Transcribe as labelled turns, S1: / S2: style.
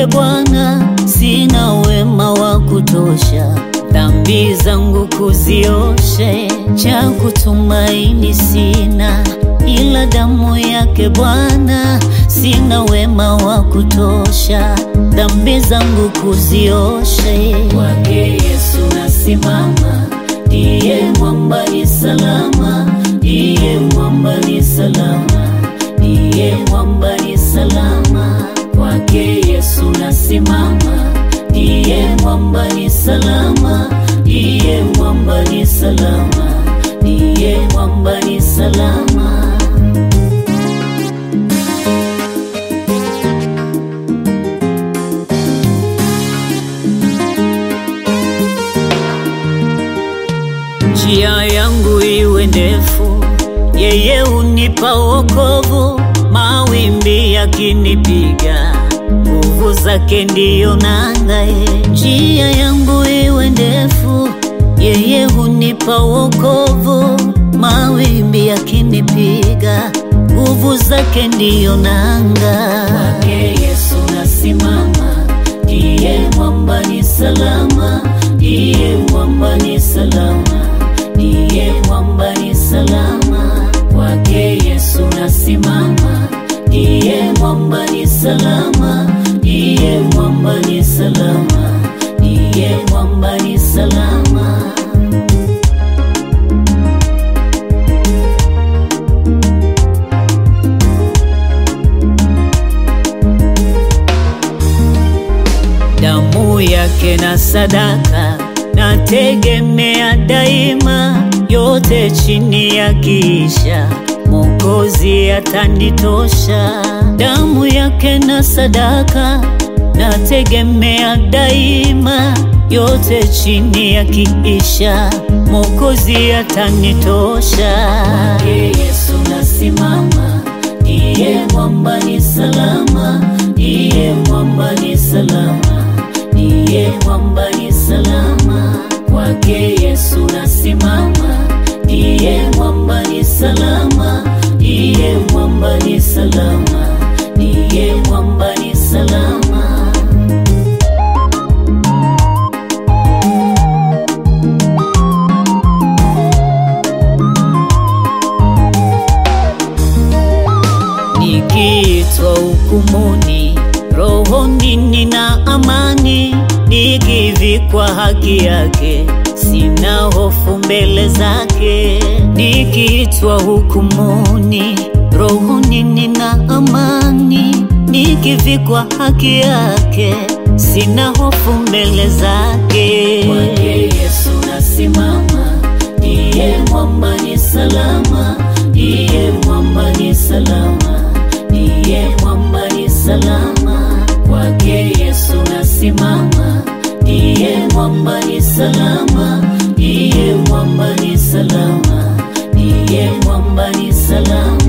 S1: yake Bwana, sina wema wa kutosha dhambi zangu kuzioshe, cha kutumaini sina ila damu yake Bwana, sina wema wa kutosha dhambi zangu kuzioshe. Kwake Yesu nasimama, ndiye mwamba ni salama, ndiye mwamba ni salama, ndiye mwamba ni salama. Kwake Yesu nasimama, ndiye mwamba ni salama, ndiye mwamba ni salama, ndiye mwamba ni salama. Njia yangu iwe ndefu, yeye unipa wokovu. Mawimbi yakinipiga, nguvu zake ndiyo nanga. ye. Njia yangu iwe ndefu, yeye unipa wokovu. Mawimbi yakinipiga, nguvu zake ndiyo nanga. Kwake Yesu nasimama, ndiye mwamba ni salama, ndiye mwamba ni salama, ndiye mwamba ni salama. Kwake Yesu nasimama, ndiye mwamba ni salama, ndiye mwamba ni salama, ndiye mwamba ni salama. damu yake na sadaka nategemea daima, yote chini ya kiisha Mwokozi atanitosha. Damu yake na sadaka nategemea daima, yote chini ya kiisha Mwokozi atanitosha. Kwake Yesu nasimama, ndiye mwamba ni salama, ndiye mwamba ni salama, ndiye mwamba ni salama. Kwake Yesu nasimama, ndiye mwamba ni salama, ndiye mwamba ni salama, ndiye mwamba ni salama. Nikiitwa hukumuni, rohoni nina amani, nikivikwa haki yake, sina hofu mbele zake. Nikiitwa hukumuni, rohoni nina amani, nikivikwa haki yake, sina hofu mbele zake. Kwake Yesu nasimama, ndiye mwamba ni salama, ndiye mwamba ni salama, ndiye mwamba ni salama. Kwake Yesu nasimama, ndiye mwamba ni salama, ndiye mwamba ni salama, ndiye mwamba ni salama.